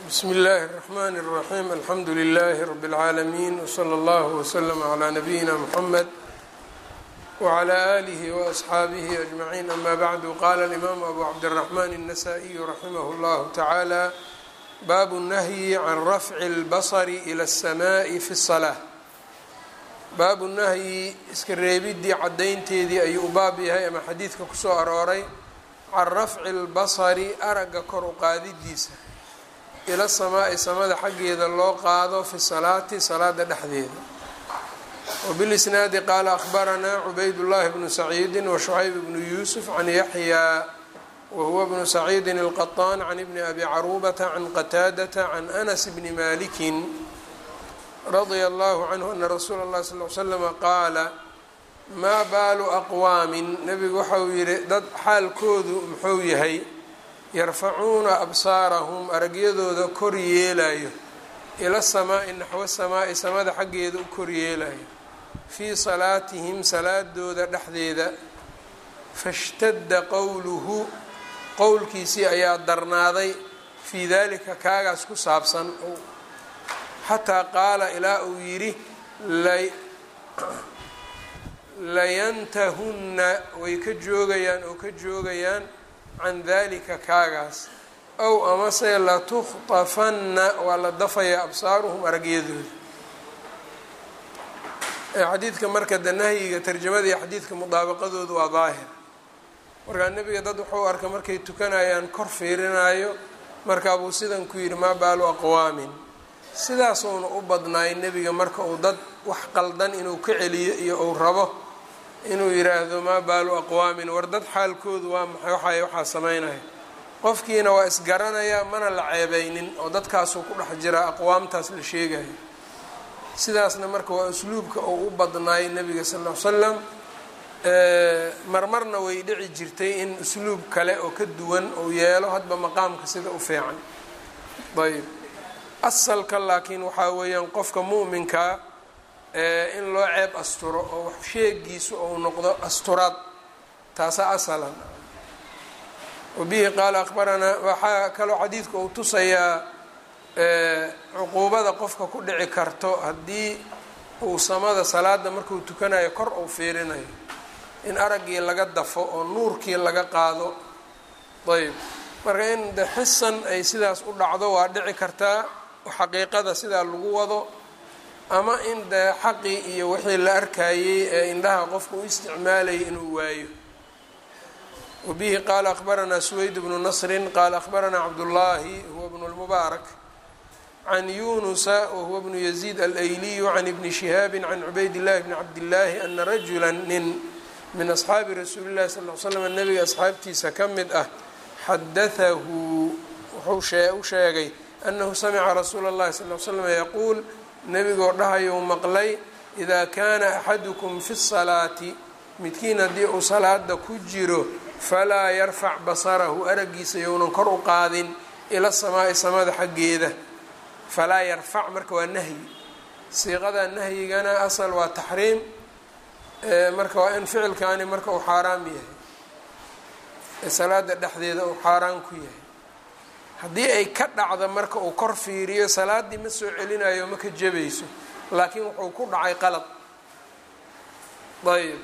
bsmi اllahi الرحmn الرaxيm alxamdu لlh rb العaalمين wslى اllah وslm عlى nabiyina mxamed wعlى آlih وأصxaabih أجmaعin ama bعdu qala الإmam abu cabdالرaحman النasائي raximah اllah taعalى bab الnahyi can rafci اlbصr ilى الsmaءi fi الصلاة baabu nahyi iska reebidii cadaynteedii ayuu u baab yahay ama xadiidka kusoo arooray can rafci اlbasri aragga kor u qaadidiisa ila samaa'i samada xaggeeda loo qaado fi salaati salaada dhexdeeda wbilisnaadi qaala akhbaranaa cubayd llahi bnu saciidi washucayb bnu yuusuf can yaxyaa wahuwa bnu saciidi اlqaطaan can ibni abi caruubata can qataadata can anas bni malikin radia allahu canhu ana rasuula اllahi sal l slama qaala maa baalu aqwaamin nebigu waxa uu yihi dad xaalkoodu muxuu yahay yarfacuuna absaarahum aragyadooda kor yeelayo ila samaa'i naxwo samaa'i samada xaggeeda u kor yeelayo fii salaatihim salaadooda dhexdeeda fashtadda qowluhu qowlkiisii ayaa darnaaday fii dalika kaagaas ku saabsan xataa qaala ilaa uu yidhi layantahunna way ka joogayaan oo ka joogayaan can dalika kaagaas ow amase latukhtafanna waa la dafayaa absaaruhum aragyadooda xadiidka marka de nahyiga tarjamada iyo xadiidka mudaabaqadoodu waa daahir markaa nebiga dad wuxuu arka markay tukanayaan kor fiirinayo markaa buu sidan ku yidhi maa baalu aqwaamin sidaasuuna u badnaay nebiga marka uu dad wax qaldan inuu ka celiyo iyo uu rabo inuu yiraahdo maa baalu aqwaamin war dad xaalkoodu waa maxay waxay waxaa sameynaya qofkiina waa isgaranayaa mana la ceebeynin oo dadkaasuu ku dhex jiraa aqwaamtaas la sheegayo sidaasna marka waa usluubka uu u badnaay nebiga sal ll ly slam marmarna way dhici jirtay in usluub kale oo ka duwan uu yeelo hadba maqaamka sida u fiican ayb asalka laakiin waxaa weeyaan qofka mu'minkaa in loo ceeb asturo oo wax sheegiisu ou noqdo asturaad taasaa asalan wabihi qaala akhbaranaa waxaa kaloo xadiidka uu tusayaa cuquubada qofka ku dhici karto haddii uu samada salaada markuu tukanayo kor uu fiirinayo in araggii laga dafo oo nuurkii laga qaado ayb marka in de xisan ay sidaas u dhacdo waa dhici kartaa xaqiiqada sidaa lagu wado ama in dee xaqii iyo wixii la arkayey ee indhaha qofka u isticmaalayay inuu waayo wabihi qaala akhbaranaa suweyd bnu nasrin qaala akhbaranaa cabdullaahi huwa bnu lmubaarak can yunusa wahuwa bnu yaziid alayliyu can ibni shihaabi can cubayd llahi bni cabdillaahi ana rajula nin min asxaabi rasuuli llahi sal l slam nabiga asxaabtiisa ka mid ah xadatahu wuxuu u sheegay anahu samica rasuula اllahi sal l slam yaquul nebigoo dhahayou maqlay idaa kaana axadukum fi salaati midkiin haddii uu salaada ku jiro falaa yarfac basarahu araggiisa younan kor u qaadin ila samaa'i samada xaggeeda falaa yarfac marka waa nahyi siiqada nahyigana asal waa taxriim marka waa in ficilkaani marka uu xaaraam yahay ee salaada dhexdeeda uu xaaraan ku yahay haddii ay ka dhacda marka uu kor fiiriyo salaaddii ma soo celinayo ma ka jabayso laakiin wuxuu ku dhacay qalad ayb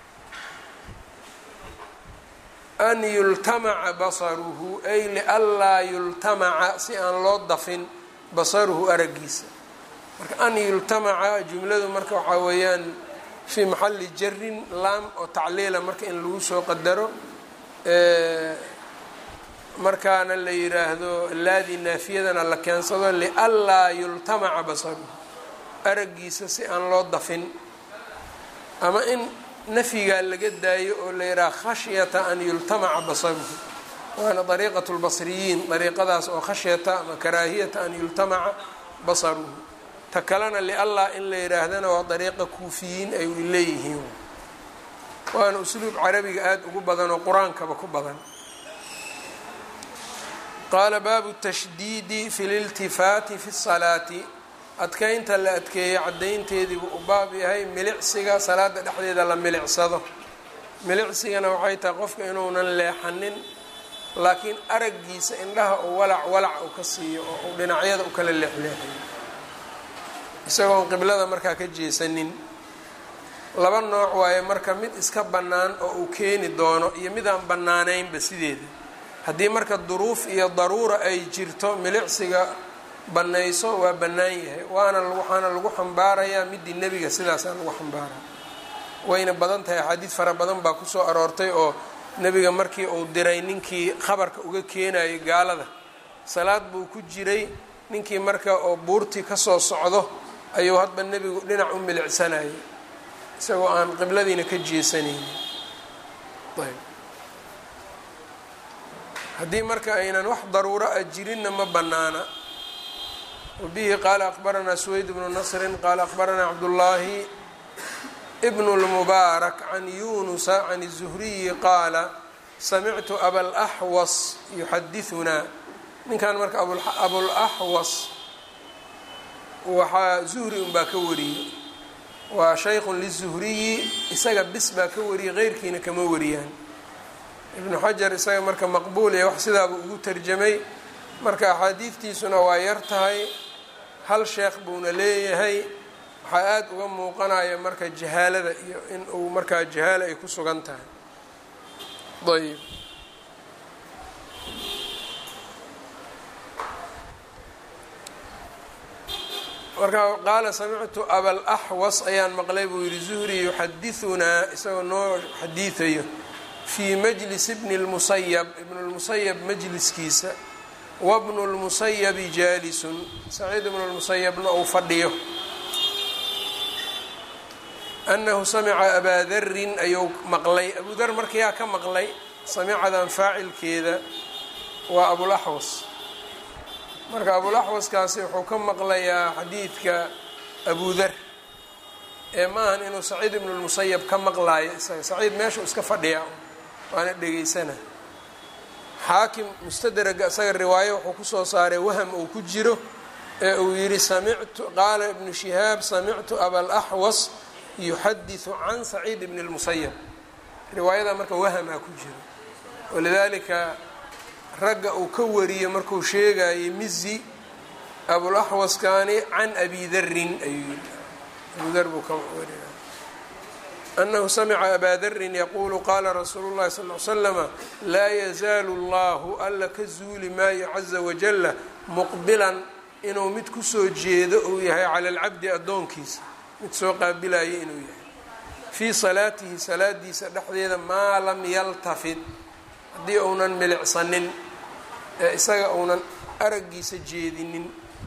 an yultamaca basaruhu ay lianlaa yultamaca si aan loo dafin basaruhu araggiisa marka an yultamaca jumladu marka waxaa weeyaan fii maxalli jarin laam oo tacliila marka in lagu soo qadaro markaana la yiraahdo laadii naafiyadana la keensado lianlaa yultamaca basaruhu araggiisa si aan loo dafin ama in nafyigaa laga daayo oo la yidhaha khashyata an yultamaca basaruhu waana dariiqat lbasriyiin dariiqadaas oo khashyata ama karaahiyata an yultamaca basaruhu ta kalena lianlaa in la yidhaahdana waa dariiqa kuufiyiin ay leeyihiin waana usluub carabiga aada ugu badan oo qur-aankaba ku badan qaala baabu tashdiidi fi liltifaati fi salaati adkeynta la adkeeyo caddaynteediibuu u baab yahay milicsiga salaada dhexdeeda la milicsado milicsigana waxay tahay qofka inuunan leexanin laakiin araggiisa indhaha uu walac walac uu ka siiyo oo uu dhinacyada u kala leexleexayo isagoon qiblada markaa ka jeesanin laba nooc waaye marka mid iska bannaan oo uu keeni doono iyo mid aan bannaanaynba sideeda haddii marka duruuf iyo daruura ay jirto milicsiga bannayso waa bannaan yahay waana waxaana lagu xambaarayaa midii nebiga sidaasaa lagu xambaaraya wayna badan tahay axaadiid fara badan baa kusoo aroortay oo nebiga markii uu diray ninkii khabarka uga keenayay gaalada salaad buu ku jiray ninkii marka oo buurtii kasoo socdo ayuu hadba nebigu dhinac u milicsanayay isagoo aan qibladiina ka jeesanaynin ayb haddii marka aynan wax daruuro a jirinna ma bannaana wabihi qaala akbaranaa suweyd bnu nasrin qaala akbaranaa cabdullaahi bn اlmubaarak can yunusa can الzuhriyi qaala samictu abalaxwas yuxadiثunaa ninkan marka abulaxwas waxaa zuhri unbaa ka wariyey waa shaykhun liلzuhriyi isaga bis baa ka wariyey keyrkiina kama wariyaan ibnu xajar isaga marka maqbuul ee wax sidaaba ugu tarjamay marka axaadiidtiisuna waa yar tahay hal sheekh buuna leeyahay waxaa aada uga muuqanaya marka jahaalada iyo in uu markaa jahaalo ay ku sugan tahay ayb marka qaala samictu abalaxwas ayaan maqlay buu yihi zuhri yuxadiثunaa isagoo noo xadiidayo fii majlis bni اlmusayab ibn اlmusayab majliskiisa wabnu اlmusayabi jaalisun saciid ibnu lmusayabna uu fadhiyo anahu samica abaa darin ayuu maqlay abu dar markayaa ka maqlay samicadan faacilkeeda waa abulaxwas marka abulaxwaskaasi wuxuu ka maqlayaa xadiidka abu dar ee maahan inuu saciid ibnu lmusayab ka maqlaayo isaga saciid meeshuu iska fadhiyaa waana dhegaysana xaakim mustadraga isaga riwaayo wuxuu kusoo saaray waham uu ku jiro ee uu yidhi samictu qaala ibnu shihaab samictu abalaxwas yuxadiثu can saciid bn اlmusayab riwaayada marka wahamaa ku jiro walidaalika ragga uu ka wariyo markuu sheegayay mizi abulaxwaskani can abi darin ayuu yii abu dar buu ka wariya anahu samica abaa darin yaquulu qaala rasuulu اllahi sal l slama laa yazaalu اllahu alla ka zuuli maayo caza wajala muqbilan inuu mid kusoo jeedo uu yahay cala alcabdi addoonkiisa mid soo qaabilaya inuu yahay fii salaatihi salaadiisa dhexdeeda maa lam yaltafid haddii uunan milicsanin ee isaga uunan araggiisa jeedinin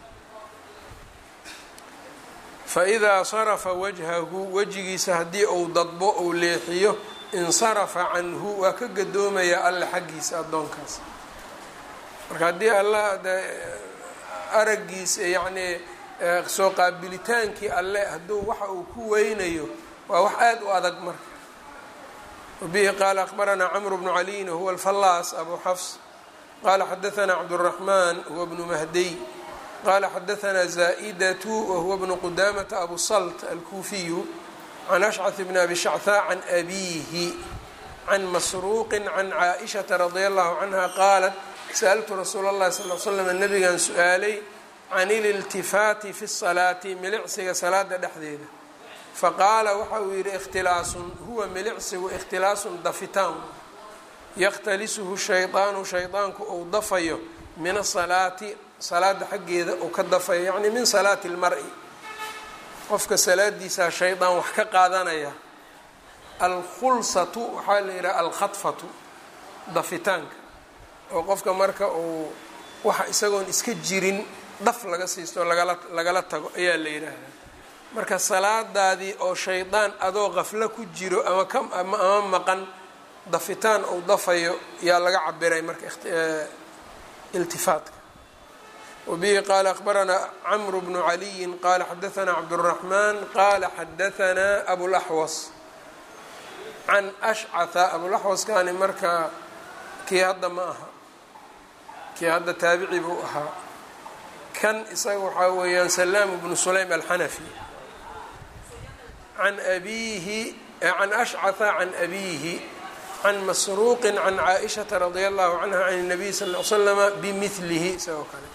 fa idaa sarafa wajhahu wejigiisa haddii uu dadbo uu leexiyo insarafa canhu waa ka gadoomayaa alle xaggiisa addoonkaas marka haddii alla araggiisa yacnii soo qaabilitaankii alle hadduu waxa uu ku weynayo waa wax aada u adag marka wabihi qaala akbaranaa camru bnu caliyin wahuwa alfallaas abu xafs qaala xadaanaa cabduraxmaan huwa bnu mahdiy qaala xadaanaa zaa'idatu wahuwa bnu qudamata abu salt alkuufiyu can ashcad bni abi shachaa can abiihi can masruuqin can caaishata radia allahu canha qaalat sa'altu rasuula اllahi sal l slam nabigan su-aalay can ililtifaati fi salaati milicsiga salaada dhexdeeda faqaala waxa uu yidhi ikhtilaasun huwa milicsigu ikhtilaasun dafitaan yakhtalisuhu shaydaanu shaydaanku uu dafayo min asalaati salaada xaggeeda uu ka dafayo yacni min salaati lmar-i qofka salaadiisaa shaydaan wax ka qaadanaya alkhulsatu waxaa la yidhaha alkhadfatu dafitaanka oo qofka marka uu waxa isagoon iska jirin dhaf laga siisto lagala lagala tago ayaa la yidhaahdaa marka salaadaadii oo shaydaan adoo qaflo ku jiro ama ka ama maqan dafitaan uu dafayo yaa laga cabiray marka iltifaatka wabihi qaala akhbaranaa camru bnu caliyin qaala xadaanaa cabduraxmaan qaala xadaanaa abulaxwas can ashcatha abulaxwaskani marka kii hadda ma aha kii hadda taabici buu ahaa kan isaga waxaa weeyaan salaam bnu sulaym alxanafi can abiihi can ashcatha can abiihi can masruuqi can caaishata radia allahu canha can الnabiy sal ll slama bimilihi isagoo kale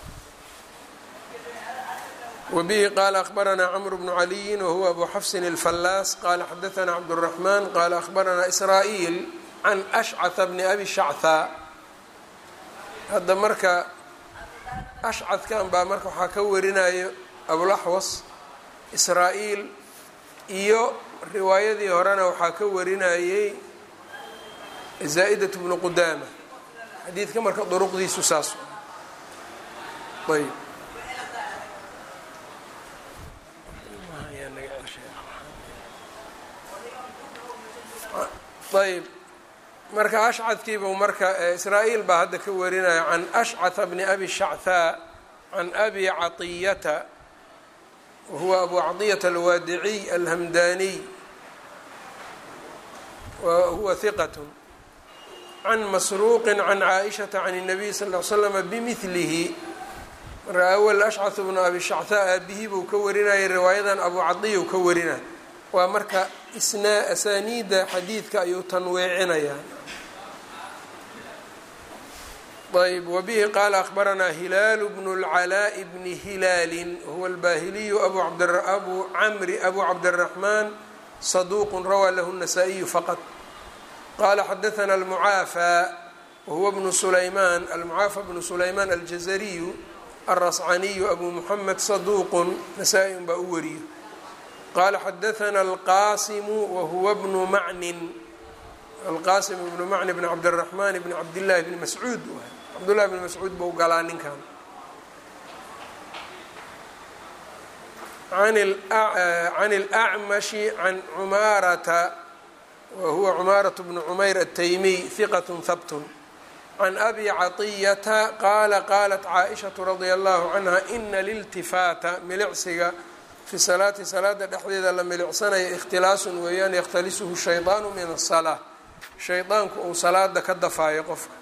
wbihi qala akhbarana cmr bnu caliyi wahuwa abu xafsin اlfallaas qala xadaana cabdالraxman qala akhbarana israa'iil can ashcata bni abi shachaa hadda marka ashcadkan baa marka waxaa ka warinayo abulaxwas israa-iil iyo riwaayadii horena waxaa ka warinayey zaa-idat bnu qudaama xadiidka marka duruqdiisu saas ayb ayb marka ashcadkiibuu marka israa-iil baa hadda ka warinaya can ashcata bni abi shachaa can abi caطiyata wahuwa abu caطiyata alwaadiciy alhamdaniy wahuwa hiqat can masruuqi can caaishata can الnabiy sal ll slama bimilihi marka awal ashcatu bnu abi shachaa aabihii buu ka warinayay riwaayadan abu cadiya u ka warinaya waa marka isnaa asaaniidda xadiidka ayuu tanweecinayaa ayb wbihi qaala akhbaranaa hilaalu bnu اlcalaaءi bni hilaali huwa albahiliyu abu camri abu cabdالraxmaan saduuq rawaa lahu الnasaa-iyu faqط qala xadaثna almucaafى wahuwa bnu sulaymaan almucaafa bnu sulaymaan aljazariyu alrascaniyu abu muxamed saduuqun nasaa-i un baa u wariyo qala xadaثna alqasimu wahuwa bnu macnin alqasim bnu macni bn cabdالraxman bn cabdillahi bni mascuud cabdullahi bni mascuud buu galaa ninkan can اlأcmashi can cumaarata wahuwa cumaaraة bnu cumayr الtaymiy hiqat habt can abi caطiyata qaala qalat caaishaةu radia allahu canha ina liltifaata milicsiga fi salaati salaada dhexdeeda la milicsanayo ikhtilaasun weeyaan yakhtalisuhu shayطaanu min الsalaa shaydaanku uu salaada ka dafaayo qofka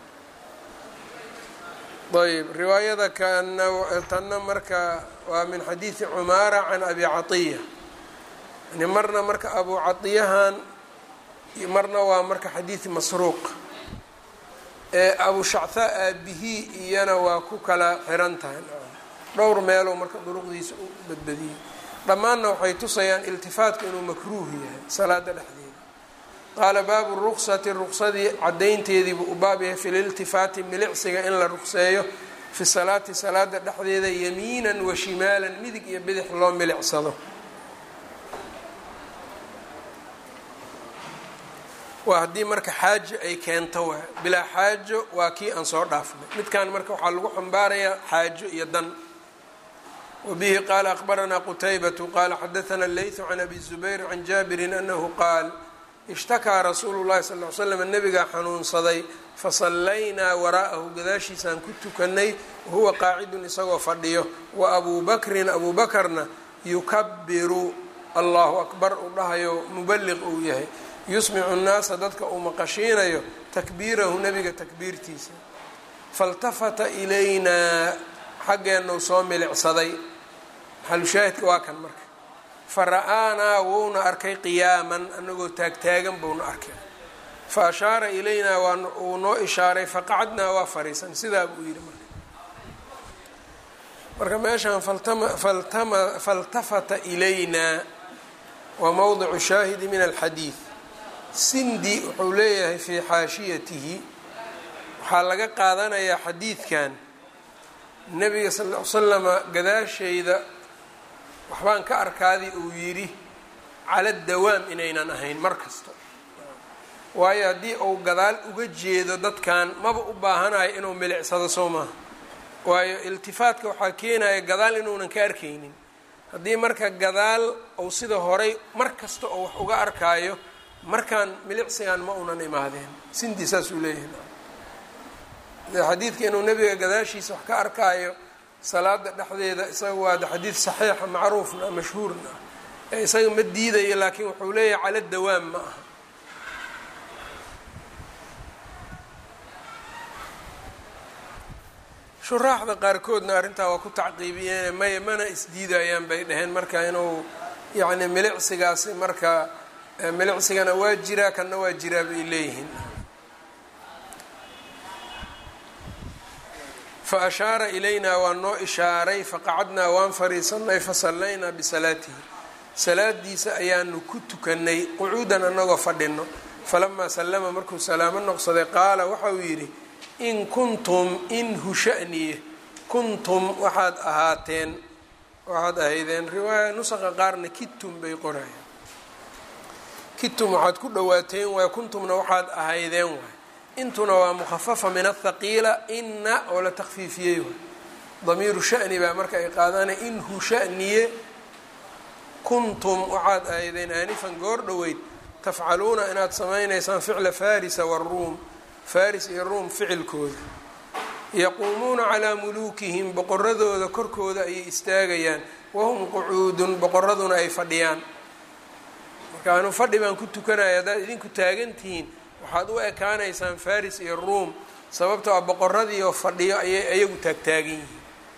ayb riwaayada kana tanna marka waa min xadiidi cumaara can abi caiya yani marna marka abu caiyahan marna waa marka xadiidi masruuq ee abu shachaa aabihii iyana waa ku kala xiran tahay dhowr meeloo marka duruqdiisa u badbadiyey dhammaanna waxay tusayaan iltifaatka inuu makruuh yahay salaada dhexdeeda qaala baabu ruqsati ruqsadii cadaynteediibuu u baab yahay fi liltifaati milicsiga in la ruqseeyo fi salaati salaada dhexdeeda yamiinan wa shimaalan midig iyo bidix loo milicsado waa haddii marka xaajo ay keento waa bilaa xaajo waa kii aan soo dhaafnay midkan marka waxaa lagu xambaarayaa xaajo iyo dan wbihi qaala akhbaranaa qutaybatu qaala xadaana leytu can abi zubayr can jaabirin anahu qaal ishtakaa rasuulu llahi sal l slam nabigaa xanuunsaday fasallaynaa waraa'ahu gadaashiisaan ku tukanay wahuwa qaacidun isagoo fadhiyo wa abuu bakrin abuu bakarna yukabiru allahu akbar uu dhahayo mubaliq uu yahay yusmicu nnaasa dadka uu maqashiinayo takbiirahu nebiga takbiirtiisa faltafata ilaynaa xaggeennu soo milicsaday maxalushaahidka waa kan marka fa ra-aanaa wuuna arkay qiyaaman anagoo taagtaagan buuna arkay fa ashaara ilaynaa waa uu noo ishaaray faqacadnaa waa fariisan sidaa buu yidhi marka marka meeshaan faltafata ilaynaa waa mowdicu shaahidi min alxadiid sindi wuxuu leeyahay fii xaashiyatihi waxaa laga qaadanayaa xadiidkan nabiga sal l slama gadaashayda waxbaan ka arkaadii uu yidhi cala dawaam inaynan ahayn mar kasta waayo haddii uu gadaal uga jeedo dadkan maba u baahanayo inuu milicsado soo maaha waayo iltifaatka waxaa keenaya gadaal inuunan ka arkaynin haddii marka gadaal uu sida horay mar kasta oo wax uga arkaayo markaan milicsigan ma unan imaadeen sindi saasuu leeyahay xadiidka inuu nebiga gadaashiisa wax ka arkaayo salaada dhexdeeda isaga waa xadiid saxiixa macruufna mashhuurna ee isaga ma diidayo laakiin wuxuu leeyahay cala dawaam ma aha shuraaxda qaarkoodna arrintaa waa ku tacqiibiyeen maya mana isdiidayaan bay dhaheen marka inuu yacni milicsigaasi marka milicsigana waa jiraa kanna waa jiraa bay leeyihiin fa ashaara ilaynaa waa noo ishaaray faqacadnaa waan fariisanay fasallaynaa bisalaatihi salaadiisa ayaanu ku tukanay qucuudan annagoo fadhino falamaa sallama markuu salaamo noqsaday qaala waxa uu yidhi in kuntum in hushaniye kuntum waxaad ahaateen waxaad ahaydeen riwaaya nusaqa qaarna kitum bay qorayaan kitum waxaad ku dhawaateen waay kuntumna waxaad ahaydeen waay intuna waa mukhafafa min athaqiila ina oo la takfiifiyey waay damiiru shani baa marka ay qaadana in hushaniye kuntum waxaad ahaydeen aanifan goor dhoweyd tafcaluuna inaad samaynaysaan ficla farisa waruum faris iyo ruum ficilkooda yaquumuuna calaa muluukihim boqoradooda korkooda ayay istaagayaan wahum qucuudun boqoraduna ay fadhiyaan marka anu fadhi baan ku tukanaya haddaad idinku taagan tihiin waxaad u ekaanaysaan faris iyo ruum sababtoo a boqoradiioo fadhiyo ayay ayagu taagtaagan yihiin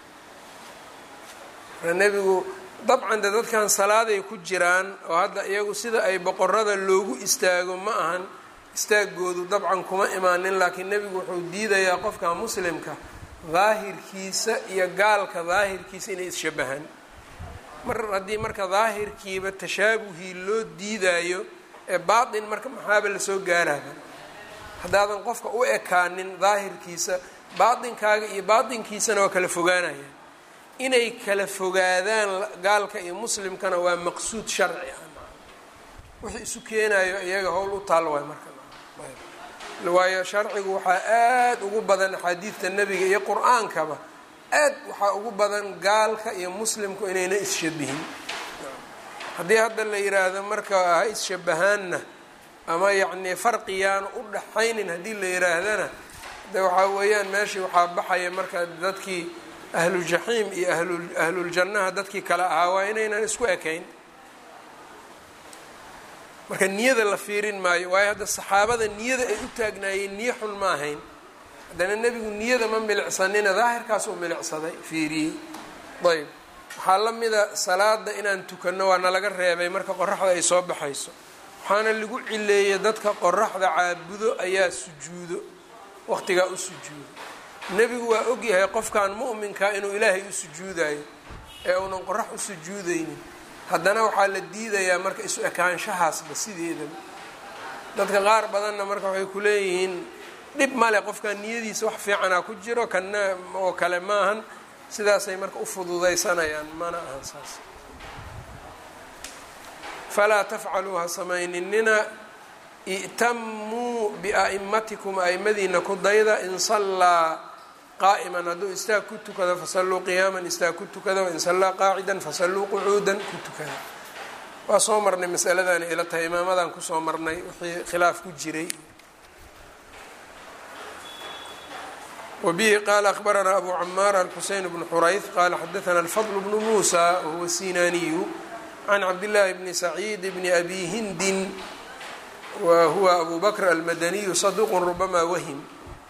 marka nebigu dabcan de dadkan salaaday ku jiraan oo hadda iyagu sida ay boqorada loogu istaago ma ahan istaagoodu dabcan kuma imaanin laakiin nebigu wuxuu diidayaa qofka muslimka daahirkiisa iyo gaalka daahirkiisa inay isshabahaan mar haddii marka daahirkiiba tashaabuhii loo diidayo ee baatin marka maxaaba lasoo gaaraba haddaadan qofka u ekaanin daahirkiisa baatinkaaga iyo baatinkiisana waa kala fogaanayaan inay kala fogaadaan gaalka iyo muslimkana waa maqsuud sharci ah wixii isu keenayo iyaga howl u taal waay marka waayo sharcigu waxaa aada ugu badan axaadiidta nebiga iyo qur-aankaba aad waxaa ugu badan gaalka iyo muslimku inayna isshabihin haddii hadda la yiraahdo marka ha isshabahaanna ama yacnii farqiyaanu u dhaxaynin haddii la yiraahdana de waxaa weeyaan meeshii waxaa baxaya marka dadkii ahlujaxiim iyo ahlu ahluljannaha dadkii kale ahaa waa inaynan isku ekayn marka niyada la fiirin maayo waayo hadda saxaabada niyada ay u taagnaayeen niyo xun ma ahayn haddana nebigu niyada ma milicsanina daahirkaas uu milicsaday fiiriyey ayb waxaa la mida salaada inaan tukanno waa nalaga reebay marka qoraxda ay soo baxayso waxaana lagu cileeyay dadka qoraxda caabudo ayaa sujuudo waqtigaa u sujuudo nebigu waa ogyahay qofkan mu'minka inuu ilaahay u sujuudayo ee uunan qorax u sujuudaynin haddana waxaa la diidayaa marka isu ekaanshahaasba sideedaba dadka qaar badanna marka waxay ku leeyihiin dhib male qofkan niyadiisa wax fiicanaa ku jiro kana oo kale maahan sidaasay marka u fududaysanayaan mana ahan saas falaa tafcaluu ha samayninina i'tamuu bia'imatikum a'imadiina ku dayda in sallaa qaa'iman hadduu istaag ku tukado fasalluu qiyaaman istaag ku tukada wain sallaa qaacidan fasalluu qucuudan ku tukada waa soo marnay masaladani ila tahay imaamadan kusoo marnay wixii khilaaf ku jiray wbihi qala akhbaranaa abu camaar alxuseyn bnu xurayth qala xadaana alfadl bnu muusa wahuwa sinaniyu can cabdillaahi bni saciid bni abi hindin wa huwa abu bakr almadaniyu saduqu rubama wahim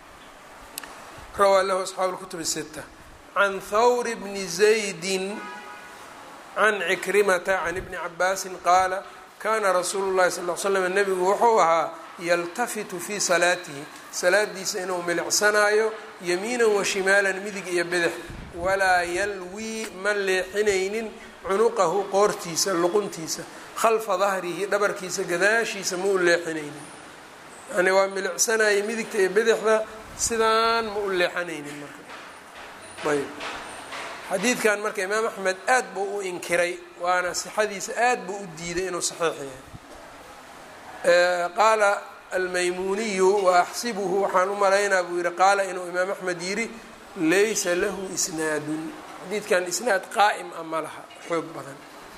rawaa lahu asxaabu اlkutub sita can thawr bni zaydi can cikrimata can ibni cabaasin qaala kana rasuulu llahi sal l slam nebigu wuxuu ahaa yaltafitu fii salaatihi salaadiisa inuu milicsanaayo yamiinan wa shimaalan midig iyo bidix walaa yalwii ma leexinaynin cunuqahu qoortiisa luquntiisa khalfa dahrihi dhabarkiisa gadaashiisa ma u leexinaynin yani waa milicsanaya midigta iyo bidixda sidaan ma u leexanaynin marka ayb xadiidkan marka imaam axmed aad buu u inkiray waana sixadiisa aad buu u diiday inuu saxiix yahay qaala almaymuniyu wa axsibuhu waxaan u malaynaa buu yihi qaala inuu imaam axmed yidhi laysa lahu isnaadun xadiidkan isnaad qaa'im a ma laha xoog badan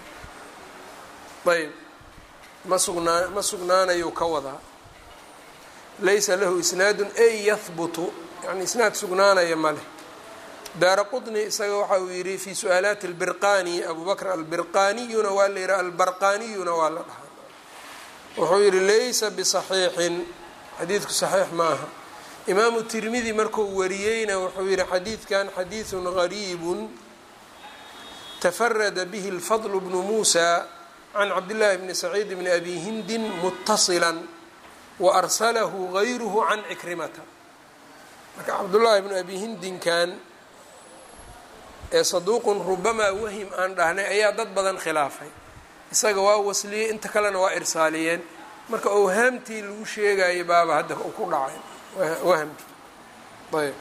ayb ma sugnaa ma sugnaanayuu ka wadaa laysa lahu isnaadun ay yahbutu yani isnaad sugnaanaya ma leh daara qطni isaga waxa uu yihi fi su-aalaati اlbirqani abu bakr albirqaniyuna waa la yihi albarqaniyuna waa la dhahaa wuxuu yihi laysa biصaxiixin xadiidku صaxiix ma aha imaamu tirmidi markuu wariyeyna wuxuu yihi xadiidkan xadiiثu غariib tafarada bihi اlfadl bnu musa can cabdillaahi bni saciid bni abi hindin mutasila waarsalahu غayruhu can cikrimata marka cabdullaahi bnu abi hindinkan ee saduuqun rubamaa wahim aan dhahnay ayaa dad badan khilaafay isaga waa wasliyey inta kalena waa irsaaliyeen marka owhaamtii lagu sheegayay baaba hadda ku dhacay wahamkii ayb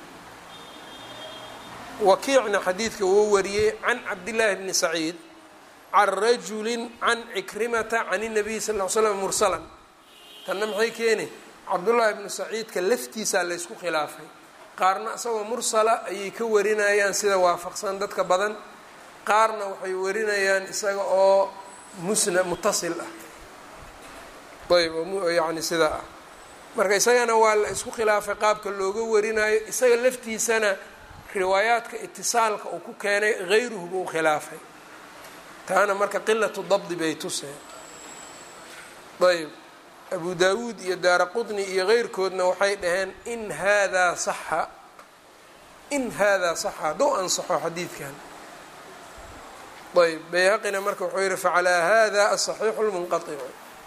wakiicna xadiidka wuu wariyey can cabdillaahi bni saciid can rajulin can cikrimata can الnabiy sal ll ly slam mursalan tanna maxay keeni cabdullaahi bnu saciidka laftiisaa laysku khilaafay qaarna isagoo mursala ayay ka warinayaan sida waafaqsan dadka badan qaarna waxay warinayaan isaga oo musna mutasil ah ayb yani sidaa ah marka isagana waa la isku khilaafay qaabka looga warinayo isaga laftiisana riwaayaadka itisaalka uu ku keenay hayruhu buu khilaafay taana marka qilatu dabdi bay tuseen ayb abu daawuud iyo daara qutni iyo keyrkoodna waxay dhaheen in haadaa saxa in haadaa saxa hadduu ansaxo xadiidkan ayb bayhaqina marka wuxuu yihi facalaa hada asaxiixu lmunqaicu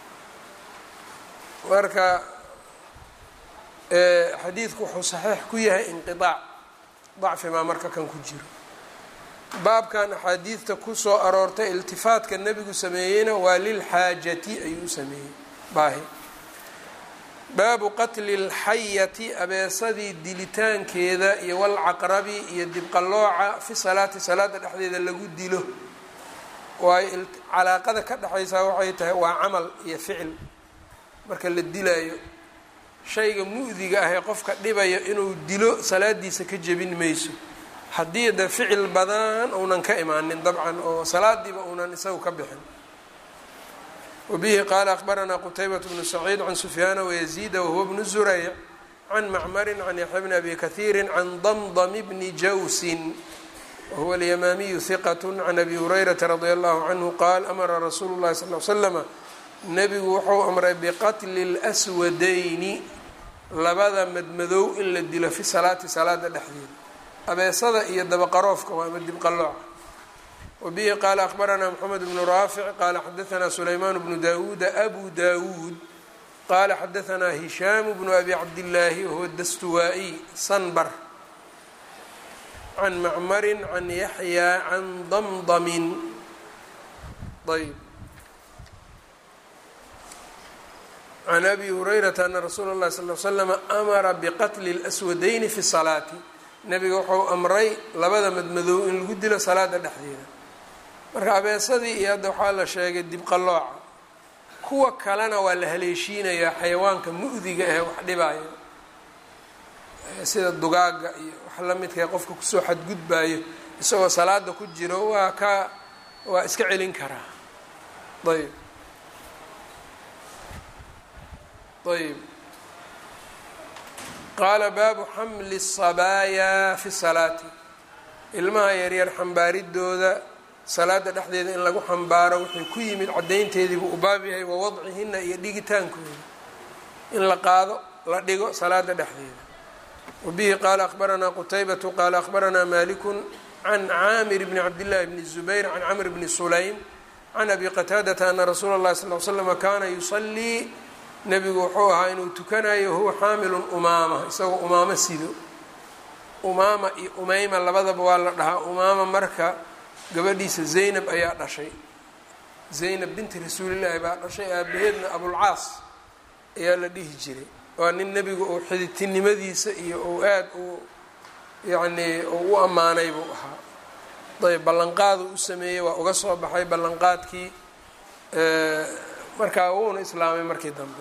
marka xadiidku wuxuu saxiix ku yahay inqiaac dacfimaa marka kan ku jiro baabkan axaadiidta kusoo aroortay iltifaatka nebigu sameeyeyna waa lilxaajati ayuu u sameeyey baahi baabu qatli اlxayati abeesadii dilitaankeeda iyo walcaqrabi iyo dibqallooca fi salaati salaada dhexdeeda lagu dilo waayo calaaqada ka dhexaysaa waxay tahay waa camal iyo ficil marka la dilaayo shayga mu'diga ah ee qofka dhibayo inuu dilo salaadiisa ka jebin mayso haddii de ficil badan uunan ka imaanin dabcan oo salaadiiba uunan isagu ka bixin wabihi qaala akhbaranaa qutaybat bnu saciid can sufyaana wayaziida wahuwa bnu zurayc can macmarin can yaxya bni abi kahiiri can damdam bni jawsin wahuwa alyamaamiyu hiqat can abi hurayrata radi allahu canhu qaal amara rasuulu llahi sal l slama nebigu wuxuu amray biqatli اlswadayni labada madmadow in la dilo fi salaati salaada dhexdeeda abeesada iyo dabaqaroofka waa ama dibqalooca wabihi qaala akhbaranaa moxamed bnu raafic qaala xadaanaa sulaymaan bnu dawuuda abu dawuud qaala xadaanaa hishaamu bnu abi cabdillaahi wahuwa dastuwaa-iy sanbar can macmarin can yaxyaa can damdamin ayb can abi hurayrata ana rasuula اllahi sal l slama amara biqatli اlswadayni fi salaati nebiga wuxuu amray labada madmadow in lagu dilo salaada dhexdeeda marka abeesadii iyo hadda waxaa la sheegay dibqallooca kuwa kalena waa la haleeshiinayaa xayawaanka mu'diga ah wax dhibaayo sida dugaaga iyo wax la midkae qofka kusoo xadgudbaayo isagoo salaada ku jiro waa ka waa iska celin karaa ayb ayb qaala baabu xamli الصabaaya fi salaati ilmaha yaryar xambaaridooda salaada dhexdeeda in lagu xambaaro wuxuu ku yimid caddaynteediibuu u baab yahay wa wadcihina iyo dhigitaankooda in la qaado la dhigo salaada dhexdeeda wabihi qaala akhbaranaa qutaybatu qaala akhbaranaa maliku can caamir bni cabdillahi bni zubayr can camr bni sulaym can abi qataadata ana rasuula اllahi sal l slama kaana yusalii nebigu wuxuu ahaa inuu tukanayo huwa xaamilun umaama isagoo umaamo sido umaama iyo umeyma labadaba waa la dhahaa umaama marka gabadhiisa zaynab ayaa dhashay zaynab binti rasuulillaahi baa dhashay aabaheedna abulcaas ayaa la dhihi jiray waa nin nebigu uu xiditinimadiisa iyo uu aada u yacnii uu u ammaanay buu ahaa ayb ballanqaaduu u sameeyey waa uga soo baxay ballanqaadkii markaa wuuna islaamay markii dambe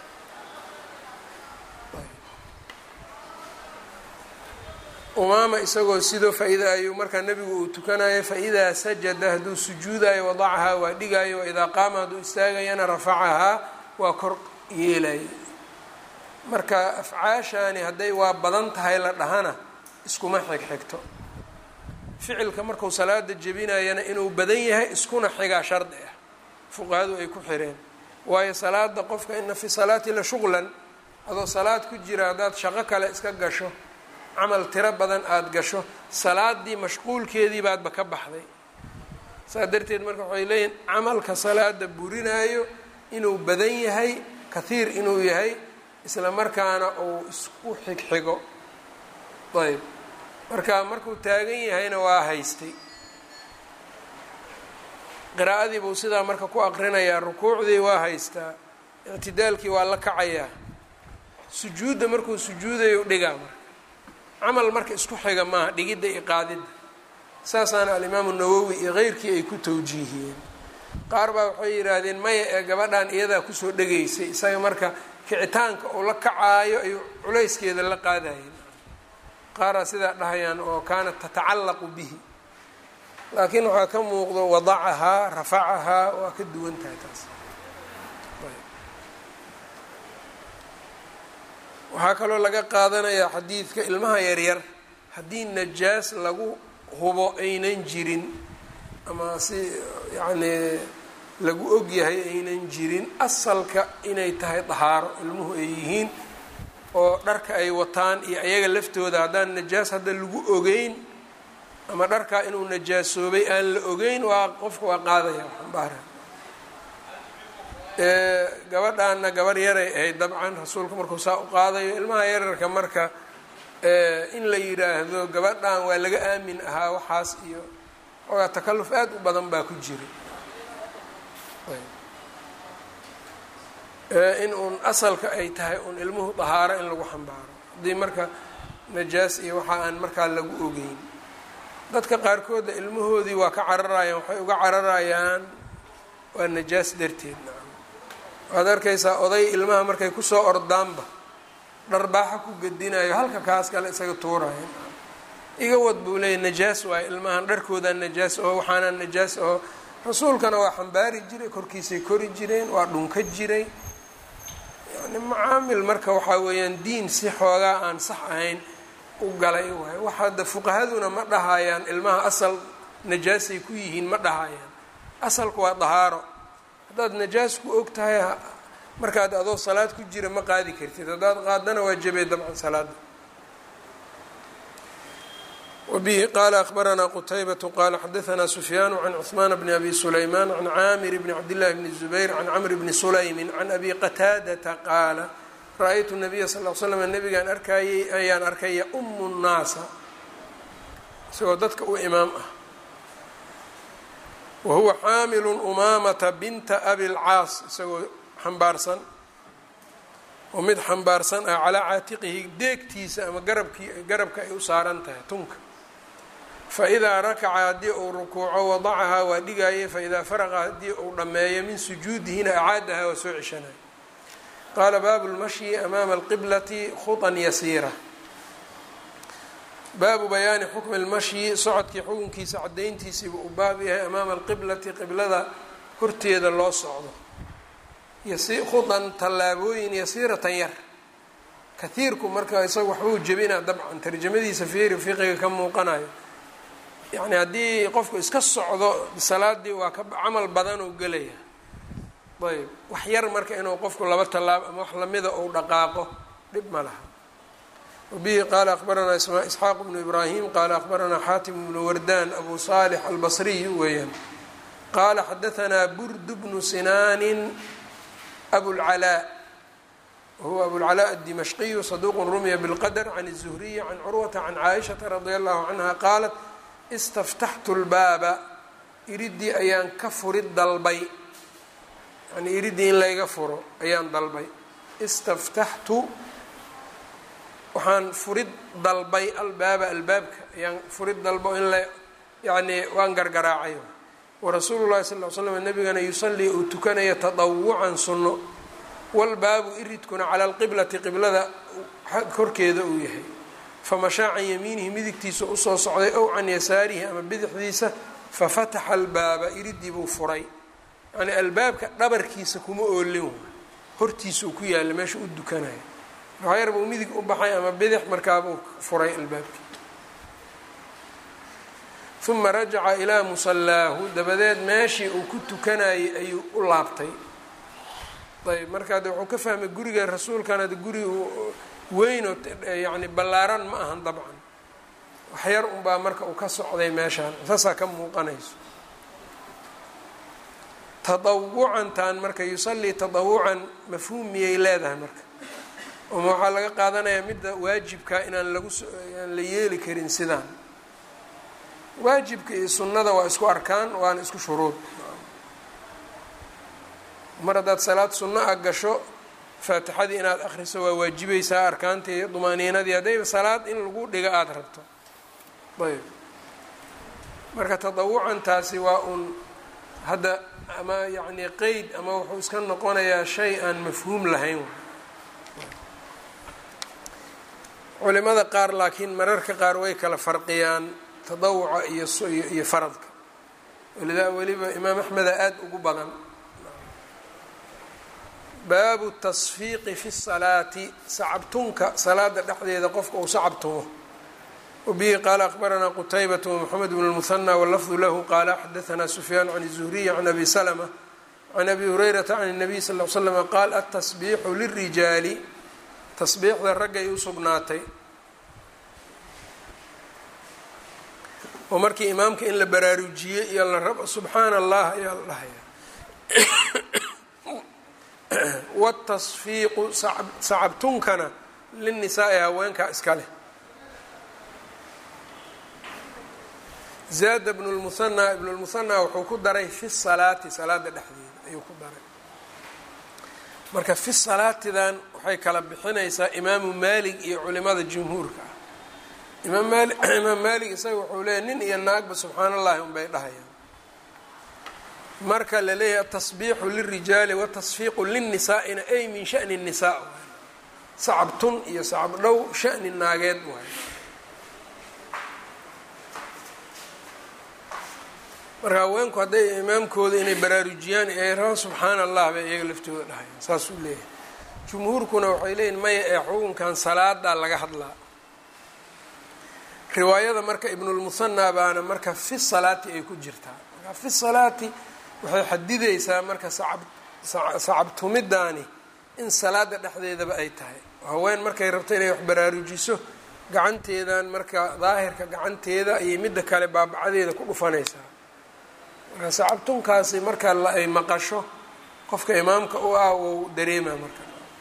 umaama isagoo sidoo faa-ida ayuu markaa nebigu uu tukanayo fa-idaa sajada hadduu sujuudayo wadacahaa waa dhigayo waidaa qaama hadduu istaagayana rafacahaa waa kor yeelayo marka afcaashani hadday waa badan tahay la dhahana iskuma xigxigto ficilka marku salaada jebinayana inuu badan yahay iskuna xigaa shardi ah fuqahadu ay ku xireen waayo salaada qofka ina fi salaati la shuqlan adoo salaad ku jira haddaad shaqo kale iska gasho camal tiro badan aada gasho salaadii mashquulkeedii baadba ka baxday saas darteed marka waxay leeyihin camalka salaada burinaayo inuu badan yahay kathiir inuu yahay isla markaana uu isku xigxigo ayb marka markuu taagan yahayna waa haystay qiraa'adii buu sidaa marka ku aqrinayaa rukuucdii waa haystaa ictidaalkii waa la kacayaa sujuudda markuu sujuudayo dhigaa marka camal marka isku xiga maaha dhigidda iyo qaadidda saasaana alimaamu nawowi iyo keyrkii ay ku tawjiihiyeen qaar baa waxay yidhaahdeen maya ee gabadhan iyadaa kusoo dhegaysay isaga marka kicitaanka uu la kacaayo ayuu culayskeeda la qaadayeen qaaraa sidaa dhahayaan oo kaanat tatacallaqu bihi laakiin waxaa ka muuqdo wadacahaa rafacahaa waa ka duwan tahay taas waxaa kaloo laga qaadanayaa xadiidka ilmaha yaryar haddii najaas lagu hubo aynan jirin ama si yacnii lagu ogyahay aynan jirin asalka inay tahay dahaaro ilmuhu ay yihiin oo dharka ay wataan iyo ayaga laftooda haddaan najaas hadda lagu ogeyn ama dharkaa inuu najaasoobay aan la ogeyn waa qofka waa qaadaya xambaara gabadhaana gabarh yaray ahayd dabcan rasuulka markuu saa u qaadayo ilmaha yararka marka in la yidhaahdo gabadhan waa laga aamin ahaa waxaas iyo xoogaa takalluf aad u badan baa ku jira in uun asalka ay tahay uun ilmuhu dahaaro in lagu xambaaro haddii marka najaas iyo waxa aan markaa lagu ogeyn dadka qaarkooda ilmahoodii waa ka cararayaan waxay uga cararayaan waa najaas darteed nacam waxaad arkaysaa oday ilmaha markay kusoo ordaanba dharbaaxa ku gedinayo halka kaas kale isaga tuuraya iga wad buu leeyahy najaas waayo ilmahan dharkoodaa najaas oo waxaanaa najaas oo rasuulkana waa xambaari jiray korkiisay kori jireen waa dhunka jiray yani macaamil marka waxaa weeyaan diin si xoogaa aan sax ahayn u galay waay wax hadda fuqahaduna ma dhahayaan ilmaha asal najaasay ku yihiin ma dhahayaan asalku waa dahaaro haddaad najaas ku og tahay markaad adoo salaad ku jira ma qaadi kartid haddaad qaadana waa jabay dabcan salaada wbihi qala akhbaranaa qutaybatu qala xadaanaa sufyaanu can cuثmaan bni abi sulaymaan can caamir bni cabdillahi bni zubayr can camr bni sulaymin can abi qataadata qaala ra-aytu nabiya sal l slam nabigaan arkayey ayaan arkay yaumu nnaasa isagoo dadka u imaam ah wa huwa xaamilu umaamata binta abi lcaas isagoo xambaarsan oo mid xambaarsan ah calaa caatiqihi deegtiisa ama garabkii garabka ay u saaran tahay tunka faidaa rakaca haddii uu rukuuco wadacahaa waa dhigaaye faidaa faraqa haddii uu dhammeeyo min sujuudihina acaadahaa waa soo ceshanaya qaala baabu lmashyi amaama alqiblati khutan yasiira baabu bayaani xukmi lmashyi socodkii xukunkiisa cadayntiisiiba uu baab yahay amaama alqiblati qiblada horteeda loo socdo khudan tallaabooyin yasiiratan yar kahiirku marka isaga waxbuu jebinaa dabcan tarjamadiisa fiiri fiqiga ka muuqanayo yacni haddii qofku iska socdo salaadii waa ka camal badan oo gelaya ayb wax yar marka inuu qofku laba tallaabo ama wax lamida uu dhaqaaqo dhib ma laha wabihi qaala akhbaranaa isxaaq bnu ibraahim qaala akhbaranaa xaatim bnu wardaan abu saalix albasriy weeyaan qaala xadahanaa burdu bnu sinaanin abulcalaa wahuwa abulcalaa addimashqiyu saduuqu rumiya bilqadr can الzuhriyi can curwata can caaishata radia allahu canha qaalat istaftaxtu lbaaba iridii ayaan ka furid dalbay yani iridii in layga furo ayaan dalbay istaftaxtu waxaan furid dalbay albaaba albaabka ayaan furid dalbo in la yani waan gargaraacay warasuulu llahi sal l slam nabigana yusalii uu tukanaya tadawucan sunno walbaabu iridkuna cala alqiblati qiblada korkeeda uu yahay famashaa can yamiinihi midigtiisa usoo socday ow can yasaarihi ama bidixdiisa fafataxa albaaba iridii buu furay yani albaabka dhabarkiisa kuma oolin hortiisa uu ku yaalla meesha u dukanaya waxyar buu midig u baxay ama bidix markaabuu furay albaabkii uma rajaca ilaa musallaahu dabadeed meeshii uu ku tukanayay ayuu u laabtay ayb markaa de wuxuu ka fahmay guriga rasuulkana de guri weynoo yani ballaaran ma ahan dabcan waxyar unbaa marka uu ka socday meeshaan saasaa ka muuqanayso tadawucantan marka yusallii tadawucan mafhuum miyay leedahay marka oma waxaa laga qaadanayaa midda waajibka inaan lagu aan la yeeli karin sidaan waajibka iyo sunnada waa isku arkaan waana isku shuruud mar haddaad salaad sunno a gasho faatixadii inaad akhriso waa waajibaysaa arkaantii dumaaniinadii haddayba salaad in lagu dhiga aada rabto ayb marka tadawucantaasi waa uun hadda ama yacni qeyd ama wuxuu iska noqonayaa shay aan mafhuum lahayn culimada qaar laakiin mararka qaar way kala farqiyaan tadawuca iyo iyo faradka walidaa weliba imaam axmeda aada ugu badan baabu tasfiiqi fi salaati sacabtunka salaada dhexdeeda qofka uu sacabtumo wabihi qaala akbaranaa qutaybat wmoxamed bn lmuhanى wlafdu lahu qaala xadaanaa sufyaan can الzuhriy can abi slma can abi hurayrata can الnabiy sal l slm qaal atasbiixu lirijaali tasbiixda raggay u sugnaatay oo markii imaamka in la baraarujiyey iyo la rabo subxaana allah ayaa la dhahaya wtasfiiqu sacabtunkana linisaai haweenkaa iska leh zaada bnu lmuhanaa ibnu lmuhanaa wuxuu ku daray fi salaati salaada dhexdeeda ayuu ku daray marka fi salaatidan waxay kala bixinaysaa imaamu maalig iyo culimada jumhuurka ah imaam maali imaam maalig isaga wuxuu leeyahy nin iyo naagba subxaan allahi unbay dhahayaan marka la leeyahay atasbiixu lirijaali watasfiiqu linnisaa'ina ay min shani nisaa waay sacab tun iyo sacab dhow shani naageed waay marka haweenku hadday imaamkooda inay baraarujiyaan ay rabaan subxaana allah bay iyaga laftooda dhahayaan saasuu leeyahay jumhuurkuna waxay leeyihin maya ee xukunkan salaadaa laga hadlaa riwaayada marka ibnulmuhanaa baana marka fi salaati ay ku jirtaa marka fi salaati waxay xadidaysaa marka sacab sacabtumidaani in salaada dhexdeedaba ay tahay haween markay rabto inay wax baraarujiso gacanteedan marka daahirka gacanteeda ayay midda kale baabacadeeda ku dhufanaysaa marka sacabtunkaasi marka ay maqasho qofka imaamka u ah wou dareemaa marka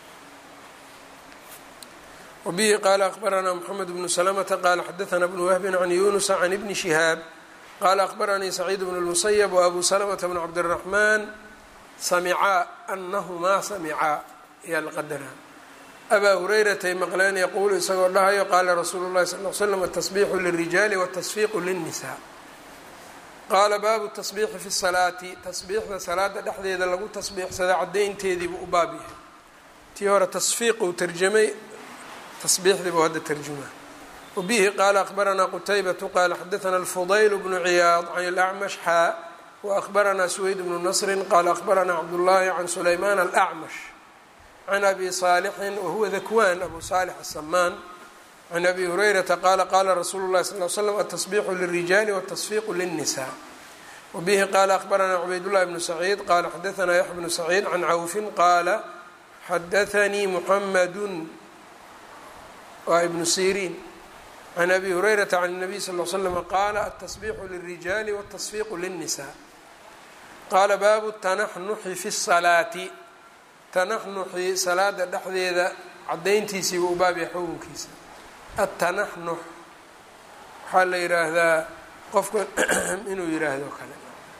wabihi qaala akbaranaa moxamed bnu salamata qaala xadaanaa bnu wahbin can yunusa can ibni shihaab qaala akbaranii saciid bnu lmusayab wa abu salamata bn cabdiraxmaan samicaa anahumaa samicaa ayaa la qadaraa abaa hurayratay maqleen yaquulu isagoo dhahayo qaala rasuulu llahi sal l slam atasbiixu lirijaali watasfiiqu linnisaa qaala baabu tasbiixi fi salaati tasbiixda salaada dhexdeeda lagu tasbiixsada caddaynteediibuu u baab yahay tii hore tasfiiquu tarjamay tasbiixdiibuu hadda tarjumaa wabihi qaala akbaranaa qutaybatu qaala xadaana alfudayl bnu ciyaad can alacmash xaa waakbaranaa suweyd bnu nasrin qaala akbaranaa cabdullaahi can sulaymaan alacmash can abi saalixin wahuwa dakwaan abu saalix asamaan can abi hurayrata qaala qaala rasuulu llahi sal l slam atasbiixu lirijaali watasfiiqu linnisaa wabihi qaala akbaranaa cubaydullahi bnu saciid qaala xadaanaa yaxya bnu saciid can cawfin qaala xadaanii muxamadun waa ibnu siriin can abi hurayrata can nabiy sal l slm qaala atasbiixu lirijaali watasfiiqu linnisaa qaala baabu tanaxnuxi fi salaati tanaxnuxi salaada dhexdeeda cadayntiisiiba u baabya xukunkiisa atanaxnux waxaa la yidhaahdaa qofka inuu yidhaahdo kale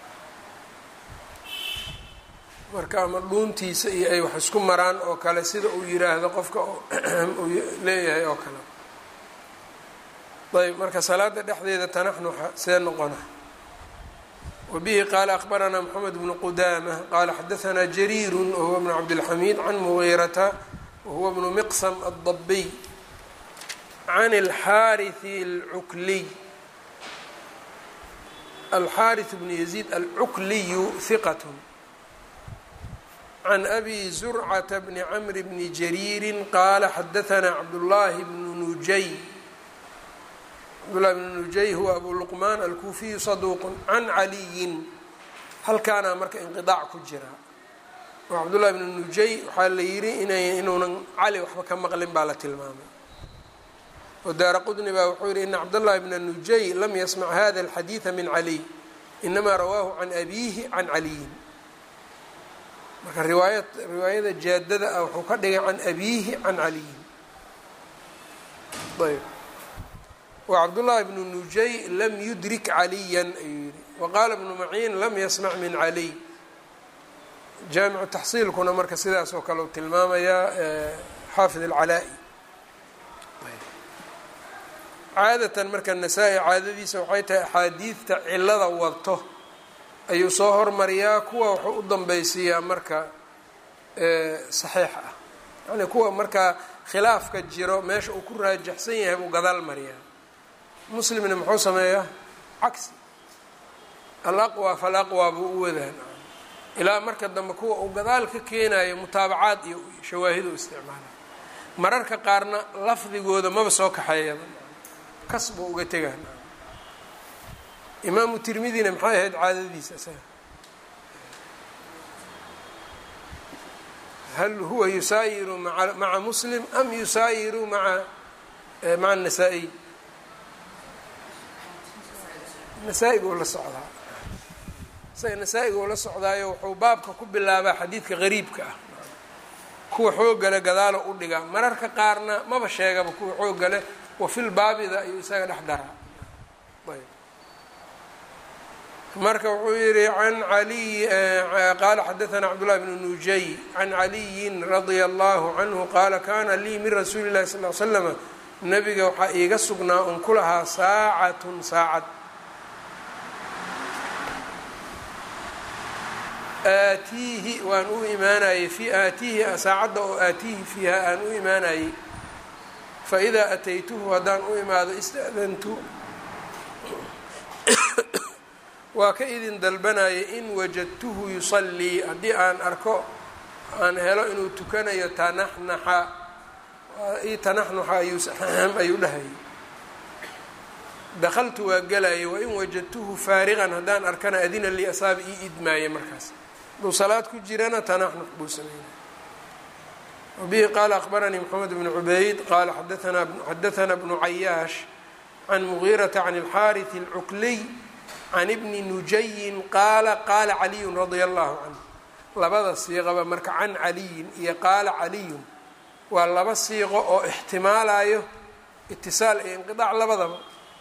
marka ama dhuuntiisa iyo ay wax isku maraan oo kale sida uu yiraahdo qofka uu leeyahay oo kale ayb marka salaada dhexdeeda tanaxnuxa see noqona wabihi qaala akbaranaa moxamed bnu qudaama qaala xadaanaa jariiru wahuwa bnu cabdilxamiid can mugiirata wahuwa bnu miqsam addabiy can alxaariثi alcukliy alxaariث bnu yaziid alcukliyu hiqat can abi zurcata bni camri bni jariiri qaala xadaanaa cabdullaahi bnu nujay cabdullahi bnu nujay huwa abu luqmaan alkuufiyu saduuq can caliyin halkaana marka inqidaac ku jira oo cabdullahi bnu nujay waxaa la yidhi inay inuunan cali waxba ka maqlin baa la tilmaamay oo daara qudni baa wuxuu yidhi ina cabdاllahi bna nujay lam yasmac hada اlxadiiثa min caliy inamaa rawaahu can abiihi can caliyin marka riwaaya riwaayada jaadada ah wuxuu ka dhigay can abiihi can caliyin ayb wa cabdullaahi bnu nujay lam yudrik caliyan ayuu yihi wa qaala bnu maciin lam yasmac min caliy jaamicu taxsiilkuna marka sidaas oo kale u tilmaamayaa xaafid alcalaa-i caadatan marka nasaa-i caadadiisa waxay tahay axaadiidta cilada wadto ayuu soo hormariyaa kuwa wuxuu u danbeysiiyaa marka saxiix ah yani kuwa markaa khilaafka jiro meesha uu ku raajaxsan yahay buu gadaal mariyaa muslimna muxuu sameeyaa cagsi alaqwa falaqwa buu u wadaan ilaa marka dambe kuwa uu gadaal ka keenayo mutaabacaad iyo shawaahid u isticmaala mararka qaarna lafdigooda maba soo kaxeeyaba kas buu uga tegaa imaamu tirmidina maxay ahayd caadadiisa isaga hal huwa yusaayiru maa maca muslim am yusaayiru maa maca nasaa-iy nasaa-iguu la socdaa isaga nasaa-iguu la socdaayo wuxuu baabka ku bilaabaa xadiidka qariibka ah kuwa xoogale gadaalo u dhigaa mararka qaarna maba sheegaba kuwa xoogale wafil baabida ayuu isaga dhex daraa ayb marka wuxuu yihi an aliy qaala xadaثna cabdالlahi bn nujay can caliyin radia allahu canhu qaala kana lii min rasuuli اlahi sal l slama nabiga waxaa iiga sugnaa un ku lahaa saacatun saacad aatiihi waan u imaanayey fi aatiihi saacadda oo aatiihi fiiha aan u imaanayey faidaa ataytuhu haddaan u imaado ista'dantu waa ka idin dalbanayay in wajadtuhu yusallii haddii aan arko aan helo inuu tukanayo tanaxnaxa i tanaxnuxa ayuu dhahayay dakhaltu waa gelayay wain wajadtuhu faariqan haddaan arkana adina lii asaaba ii idmaaya markaas hadduu salaad ku jirana tanaxnux buu sameynay wabihi qaala akhbaranii moxamed bnu cubayd qaala xadaثana bnu cayaash can mugiirata can اlxaariث اlcukliy can ibni nujayin qaala qaala caliyun radia allahu canhu labada siiqaba marka can caliyin iyo qaala caliyun waa laba siiqo oo ixtimaalayo itisaal iyo inqiaac labadaba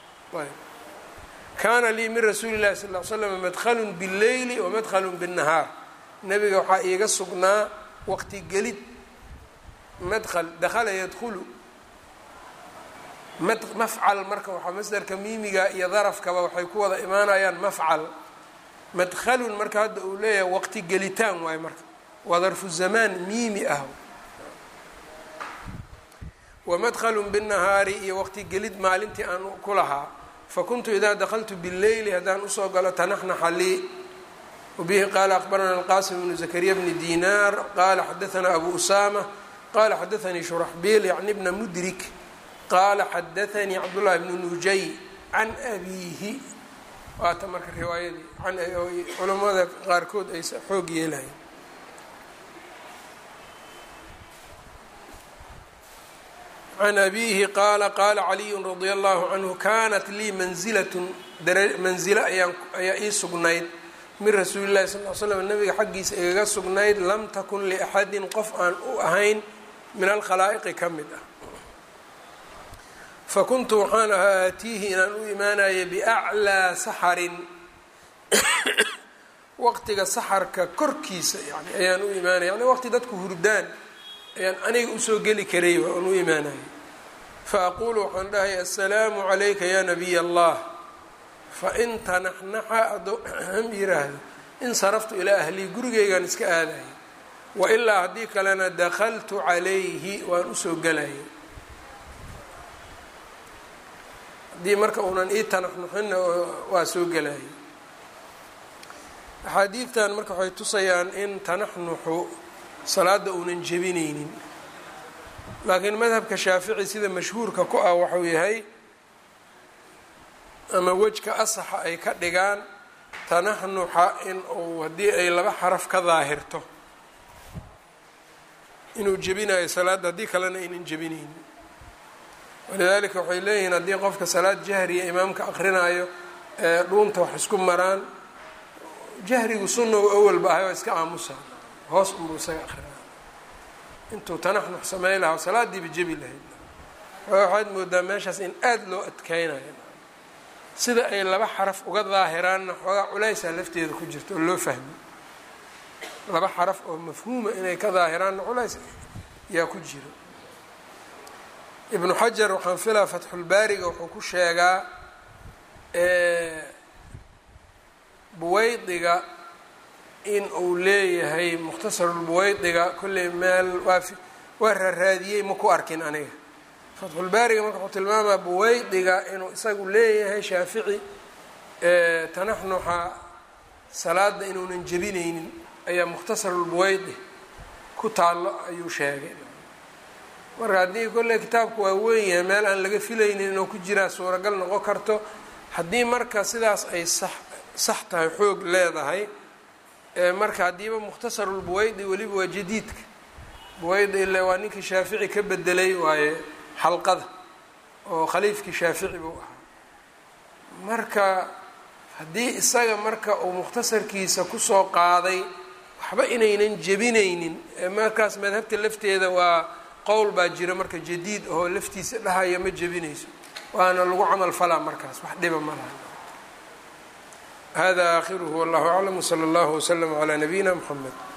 kaana lii min rasuuli llahi sal l slam madhalun bاlleyli wamadhalun bالnahaar nabiga waxaa iiga sugnaa waqti gelid madhl dakhala yadkhulu mafcal marka waxaa masdarka miimiga iyo darafkaba waxay ku wada imaanayaan mafcal madhalun marka hadda uu leeyahay waqti gelitaan waayo marka waa darfu zamaan miimi ah wamadhalun bالnahaari iyo waqti gelid maalintii aan ku lahaa fakuntu idaa dakltu bاlleyli haddaan usoo galo tanaxnaxa lii wabihi qaala akbarana alqasim bnu zakariya bni dinaar qaala xadaثana abu usama qala xadaثanii shuraxbiil yacni bna mudrik qaala xadaثanii cabdullahi bnu nujay can abiihi waata marka riwaayadii culamada qaarkood ay xoog yeelayen can abiihi qaala qaala caliyu radia allahu canhu kanat lii manzilatun manzilo ayaa ii sugnayd min rasuuli llahi sal l slam nabiga xaggiisa igaga sugnayd lam takun liaxadin qof aan u ahayn min alkhalaa'iqi ka mid ah fakuntu waxaan ahaa aatiihi inaan u imaanaya biaclaa saxarin waqtiga saxarka korkiisa yani ayaan u imaanaya yani waqti dadku hurdaan ayaan aniga usoo geli karay aan u imaanaya faaqulu waxaan dhahay assalaamu calayka ya nabiy allah fain tanaxnaxa hadduu yiraahdo insaraftu ilaa ahlii gurigeygaan iska aadaya wailaa haddii kalena dakhaltu calayhi waan usoo gelaya haddii marka uunan ii tanaxnuxinna waa soo gelaya axaadiidtan marka waxay tusayaan in tanaxnuxu salaada uunan jebinaynin laakiin madhabka shaafici sida mashhuurka ku ah waxuu yahay ama wejka asaxa ay ka dhigaan tanaxnuxa in uu haddii ay laba xaraf ka daahirto inuu jebinayo salaadda haddii kalena aynan jebinaynin walidaalika waxay leeyihiin haddii qofka salaad jahriya imaamka aqrinaayo ee dhuunta wax isku maraan jahrigu sunna u awalba ahay oo iska aamusa hoos unbuu isaga aqrinaya intuu tanaxnux samey lahaa salaadiiba jebi lahayd waxaad moodaa meeshaas in aada loo adkeynayo sida ay laba xaraf uga daahiraanna xoogaa culaysaa lafteeda ku jirta oo loo fahmi laba xaraf oo mafhuuma inay ka daahiraanna culays yaa ku jiro ibnu xajar waxaan filaa fatxulbaariga wuxuu ku sheegaa buweydiga in uu leeyahay mukhtasarulbuweydiga kolley meel waa waa raaraadiyey ma ku arkin aniga fatxulbaariga marka wuxuu tilmaamaa buweydiga inuu isagu leeyahay shaafici tanaxnuxa salaada inuunan jebineynin ayaa mukhtasarulbuweydi ku taallo ayuu sheegay marka haddii kolley kitaabku waa weyn yahay meel aan laga filaynin inuu ku jiraa suuragal noqon karto haddii marka sidaas ay sax sax tahay xoog leedahay marka haddiiba mukhtasarulbuweydi weliba waa jadiidka buweydi ile waa ninkii shaafici ka bedelay waaye xalqada oo khaliifkii shaafici buu ahaa marka haddii isaga marka uu mukhtasarkiisa kusoo qaaday waxba inaynan jebinaynin markaas madhabta lafteeda waa qowl baa jira marka jadiid oo laftiisa dhahaya ma jebinayso waana lagu camal falaa markaas wax dhiba ma laha hada aakhiruhu wallahu aclam wsala allahu wslama calaa nabiyina mxamed